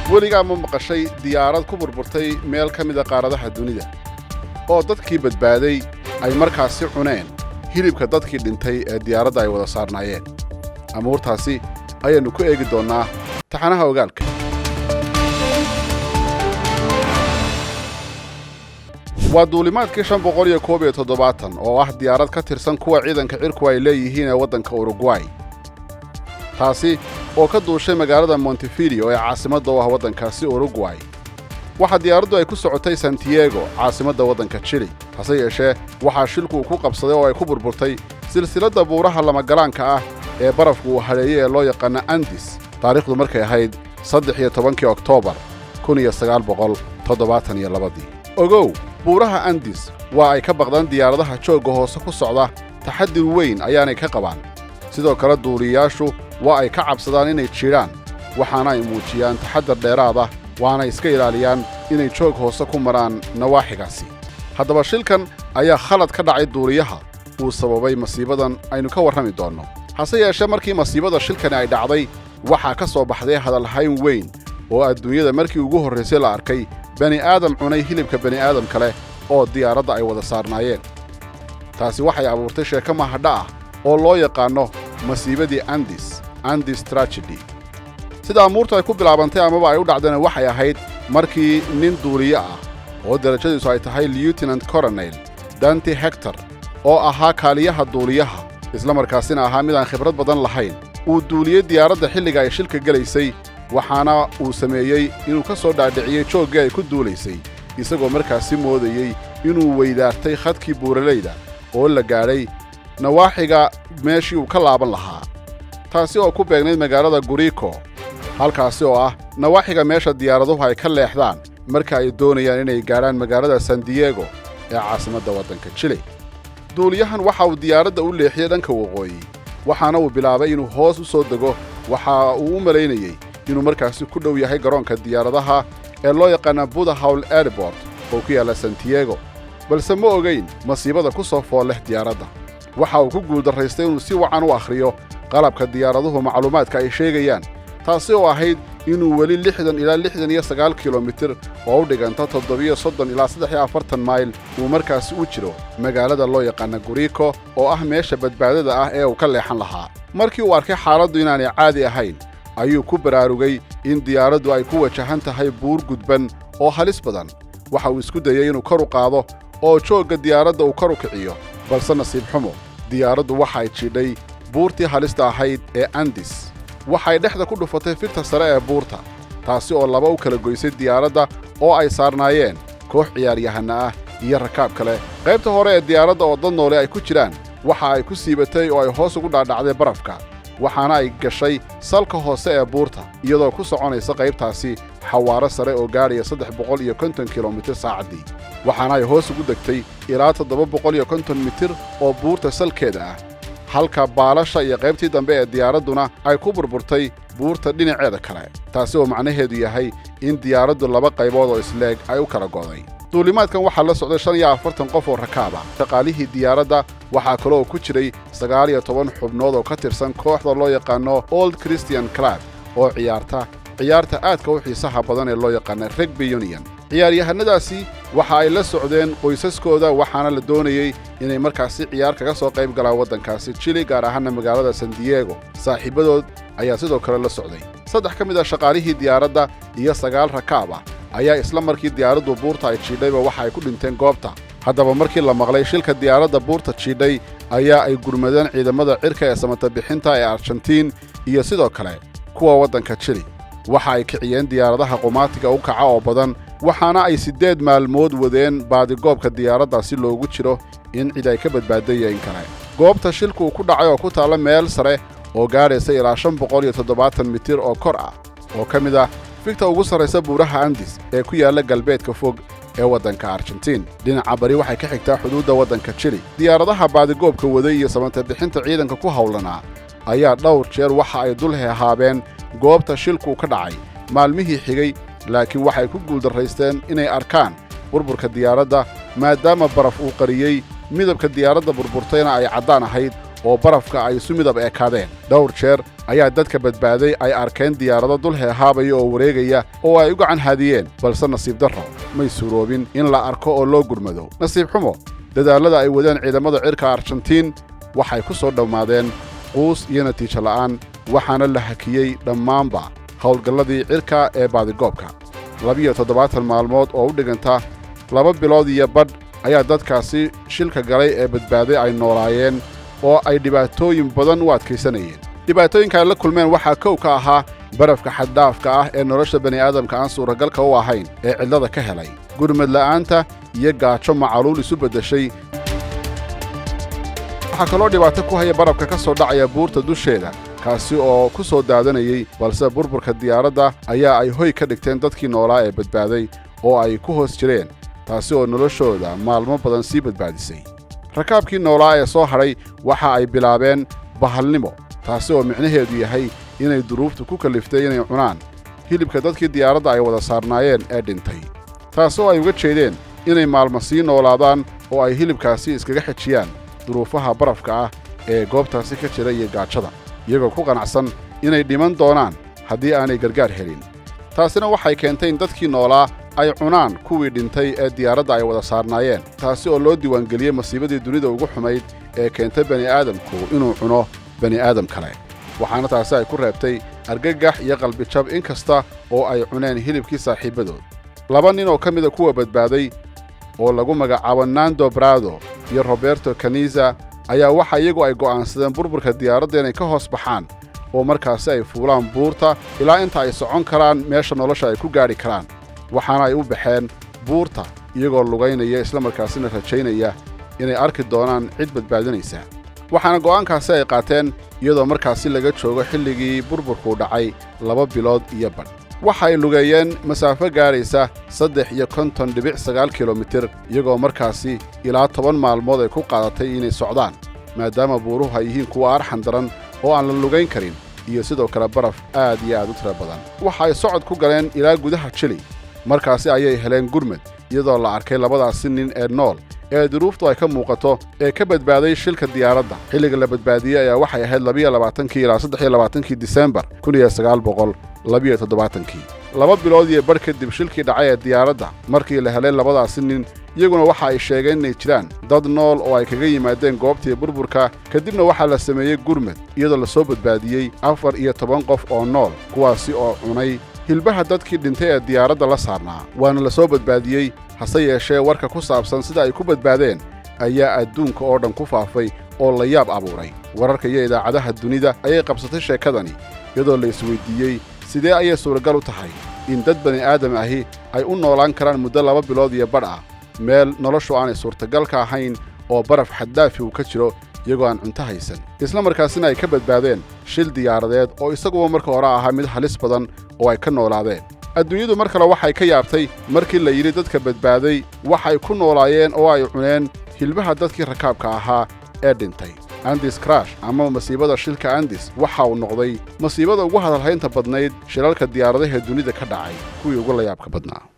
weligaa ma maqashay diyaarad ku burburtay meel ka mida qaaradaha dunida oo dadkii badbaaday ay markaasi cuneen hilibka dadkii dhintay ee diyaaradda ay wada saarnaayeen amuurtaasi ayaannu ku eegi doonnaa taxanaha ogaalka waa duulimaadkii shan boqol iyo koob iyo toddobaatan oo ah diyaarad ka tirsan kuwa ciidanka cirku ay leeyihiin ee waddanka urugway taasi oo ka duushay magaalada montefidio ee caasimadda u ah waddankaasi urugway waxaa diyaaraddu ay ku socotay santiago caasimadda waddanka jili hase yeeshee waxaa shilku uu ku qabsaday oo ay ku burburtay silsiladda buuraha lamagalaanka ah ee barafku uu hadheeyey ee loo yaqaana andis taariikhdu markay ahayd saddex iyo tobankii oktoobar kun iyo sagaal boqol toddobaatan iyo labadii ogow buuraha andis waa ay ka baqdaan diyaaradaha joogga hoose ku socda taxadir weyn ayaanay ka qabaan sidoo kale duuliyayaashu waa ay ka cabsadaan inay jidhaan waxaana ay muujiyaan taxaddar dheeraada waana iska ilaaliyaan inay joog hoose ku maraan nawaaxigaasi haddaba shilkan ayaa khalad ka dhacay duuliyaha uu sababay masiibadan aynu ka warrami doonno hase yeeshee markii masiibada shilkani ay dhacday waxaa ka soo baxday hadalhayn weyn oo adduunyada markii ugu horraysay la arkay bani aadam cunay hilibka bani aadam kale oo diyaaradda ay wada saarnaayeen taasi waxay abuurtay sheeko mahadha ah oo loo yaqaanno masiibadii andis andis tragedy sida amuurtu ay ku bilaabantay amaba ay u dhacdana waxay ahayd markii nin duuliye ah oo darajadiisu ay tahay lieutenant coronel danti hector oo ahaa kaaliyaha duuliyaha isla markaasina ahaa mid aan khibrad badan lahayn uu duuliyey diyaaradda xilliga ay shilka gelaysay waxaana uu sameeyey inuu ka soo dhaadhiciyey jooggii ay ku duulaysay isagoo markaasi moodayey inuu weydaartay khadkii buuralayda oo la gaadhay nawaaxiga meeshii uu ka laaban lahaa taasi oo ku beegnayd magaalada guriko halkaasi oo ah nawaaxiga meesha diyaaraduhu ay ka leexdaan marka ay doonayaan inay gaadhaan magaalada san diego ee caasimadda waddanka jili duuliyahan waxa uu diyaaradda u leexiyey dhanka waqooyi waxaana uu bilaabay inuu hoos u soo dego waxa uu u malaynayey inuu markaasi ku dhow yahay garoonka diyaaradaha ee loo yaqaana budahowl airport oo ku yaalla santiago balse ma ogayn masiibada ku soo fool leh diyaaradda waxa uu ku guuldarraystay inuu si wacan u akhriyo qalabka diyaaraduhu macluumaadka ay sheegayaan taasi oo ahayd inuu weli lixdan ilaa lixdan iyo sagaal kilomitir oo u dhiganta toddobiyo soddon ilaa saddex iyo afartan mayl uu markaasi u jiro magaalada loo yaqaana guriko oo ah meesha badbaadada ah ee uu ka leexan lahaa markii uu arkay xaaladdu inaanay caadi ahayn ayuu ku baraarugay in diyaaraddu ay ku wajahan tahay buur gudban oo halis badan waxa uu isku dayey inuu kor u qaado oo joogga diyaaradda uu kor u kiciyo balse nasiib xumo diyaaraddu waxay jidhay buurtii halista ahayd ee andis waxay dhexda ku dhufatay firta sare ee buurta taasi oo laba u kala goysay diyaaradda oo ay saarnaayeen koox ciyaaryahanna ah iyo rakaab kale qaybta hore ee diyaaradda oo dad noole ay ku jiraan waxa ay ku siibatay oo ay hoos ugu dhaadhacday barafka waxaana ay gashay salka hoose ee buurta iyadoo ku soconaysa qaybtaasi xawaaro sare oo gaadhaya saddex boqol iyo konton kilomitir saacaddii waxaana ay hoos ugu degtay ilaa toddoba boqol iyo konton mitir oo buurta salkeeda ah halka baalasha iyo qaybtii dambe ee diyaaradduna ay ku burburtay buurta dhinaceeda kale taasi oo macnaheedu yahay in diyaaraddu laba qaybood oo isleeg ay u kala go'day duulimaadkan waxaa la socday shan iyo afartan qof oo rakaab ah shaqaalihii diyaaradda waxaa kale oo ku jiray sagaal iyo toban xubnood oo ka tirsan kooxda loo yaqaano old christian club oo ciyaarta ciyaarta aadka u xiisaha badan ee loo yaqaana regby union ciyaaryahanadaasi waxa ay la socdeen qoysaskooda waxaana la doonayey inay markaasi ciyaar kaga soo qayb galaan waddankaasi jili gaar ahaana magaalada san diego saaxiibbadood ayaa sidoo kale la socday saddex ka mid ah shaqaalihii diyaaradda iyo sagaal rakaab ah ayaa isla markii diyaaraddu buurta ay jiidhayba waxa ay ku dhinteen goobta haddaba markii la maqlay shilka diyaaradda buurta jiidhay ayaa ay gurmadeen ciidamada cirka ee samata bixinta ee argentiin iyo sidoo kale kuwa waddanka jili waxa ay kiciyeen diyaaradaha qumaatiga u kaca oo badan waxaana ay siddeed maalmood wadeen baadigoobka diyaaradda si loogu jiro in cid ay ka badbaadaya in kale goobta shilku ku dhacay oo ku taalla meel sare oo gaadhaysa ilaa shan boqol iyo toddobaatan mitir oo kor ah oo ka mid ah figta ugu sarraysa buuraha andis ee ku yaalla galbeedka fog ee waddanka argentiin dhinaca bari waxay ka xigtaa xuduudda waddanka jili diyaaradaha baadigoobka waday iyo samata bixinta ciidanka ku howlanaa ayaa dhowr jeer waxa ay dul hehaabeen goobta shilku ka dhacay maalmihii xigay laakiin waxay ku guuldarraysteen inay arkaan burburka diyaaradda maadaama baraf uu qariyey midabka diyaaradda burburtayna ay caddaan ahayd oo barafka ay isu midab ekaadeen dhowr jeer ayaa dadka badbaaday ay arkeen diyaarado dul heehaabaya oo wareegaya oo ay u gacan haadiyeen balse nasiib darro may suuroobin in la arko oo loo gurmado nasiib xumo dadaallada ay wadeen ciidamada cirka argentiin waxay ku soo dhammaadeen quus iyo natiijo la'aan waxaana la hakiyey dhammaanba howlgalladii cirka ee baadigoobka labiyo toddobaatan maalmood oo u dhiganta laba bilood iyo badh ayaa dadkaasi shilka galay ee badbaaday ay noolaayeen oo ay dhibaatooyin badan u adkaysanayeen dhibaatooyinka ay la kulmeen waxaa kow ka ahaa barafka xaddhaafka ah ee nolosha bani'aadamka aan suuragalka u ahayn ee cidlada ka helay gurmad la'aanta iyo gaajo macaluul isu beddeshay waxaa kaloo dhibaato ku haya barafka ka soo dhacaya buurta dusheeda kaasi oo ku soo daadanayey balse burburka diyaaradda ayaa ay hoy ka dhigteen dadkii noolaa ee badbaaday oo ay ku hoos jireen taasi oo noloshooda maalmo badan sii badbaadisay rakaabkii noolaa ee soo hadhay waxa ay bilaabeen bahalnimo taasi oo micnaheedu yahay inay duruuftu ku kalliftay inay cunaan hilibka dadkii diyaaradda ay wada saarnaayeen ee dhintay taasi oo ay uga jeedeen inay maalmo sii noolaadaan oo ay hilibkaasi iskaga xejiyaan duruufaha barafka ah ee goobtaasi ka jira iyo gaajada iyagoo ku qanacsan inay dhiman doonaan haddii aanay gargaar helin taasina waxay keentay in dadkii noolaa ay cunaan kuwii dhintay ee diyaaradda ay wada saarnaayeen taasi oo loo diiwaangeliyey masiibadii dunida ugu xumayd ee keentay bani'aadamku inuu cuno bani'aadam kale waxaana taasi ay ku reebtay argagax iyo qalbijab in kasta oo ay cuneen hilibkii saaxiibbadood laba nin oo ka mida kuwa badbaaday oo lagu magacaabo nando brado iyo roberto kaniza ayaa waxa iyagu ay go'aansadeen burburka diyaaradda inay ka hoos baxaan oo markaasi ay fuulaan buurta ilaa inta ay socon karaan meesha nolosha ay ku gaadhi karaan waxaana ay u baxeen buurta iyagoo lugaynaya islamarkaasina rajaynaya inay arki doonaan cid badbaadinaysa waxaana go'aankaasi ay qaateen iyadoo markaasi laga joogo xilligii burburkuu dhacay laba bilood iyo badh waxa ay lugeeyeen masaafo gaadhaysa saddex iyo konton dhibic sagaal kilomitir iyagoo markaasi ilaa toban maalmood ay ku qaadatay inay socdaan maadaama buuruhu ay yihiin kuwa arxan daran oo aan la lugayn karin iyo sidoo kale baraf aad iyo aad u tira badan waxa ay socod ku galeen ilaa gudaha jili markaasi ayay heleen gurmad iyadoo la arkay labadaasi nin ee nool ee duruuftu ay ka muuqato ee ka badbaaday shilka diyaaradda xilliga la badbaadiyey ayaa waxay ahayd labiyo labaatankii ilaa saddex iyo labaatankii disembar kun iyo sagaal boqol labiyo toddobaatankii laba bilood iyo badh kadib shilkii dhacay ee diyaaradda markii la helay labadaasi nin iyaguna waxa ay sheegeen inay jiraan dad nool oo ay kaga yimaadeen goobtii burburka kadibna waxaa la sameeyey gurmad iyadoo la soo badbaadiyey afar iyo toban qof oo nool kuwaasi oo cunay hilbaha dadkii dhintay ee diyaaradda la saarnaa waana la soo badbaadiyey hase yeeshee warka ku saabsan sida ay ku badbaadeen ayaa adduunka oo dhan ku faafay oo la yaab abuuray wararka iyo idaacadaha dunida ayay qabsatay sheekadani iyadoo la isweyddiiyey sidee ayay suuragal u tahay in dad bani aadam ahi ay u noolaan karaan muddo laba bilood iyo badh ah meel noloshu aanay suurtagal ka ahayn oo baraf xaddaafi uu ka jiro iyagoo aan cunto haysan isla markaasina ay ka badbaadeen shil diyaaradeed oo isaguba marka hore ahaa mid halis badan oo ay ka noolaadeen adduunyadu mar kale waxay ka yaabtay markii la yidhi dadka badbaaday waxay ku noolaayeen oo ay cuneen hilbaha dadkii rakaabka ahaa ee dhintay andis krash ama masiibada shilka andis waxa uu noqday masiibada ugu hadalhaynta badnayd shilalka diyaaradaha dunida ka dhacay kuwii ugu layaabka badnaa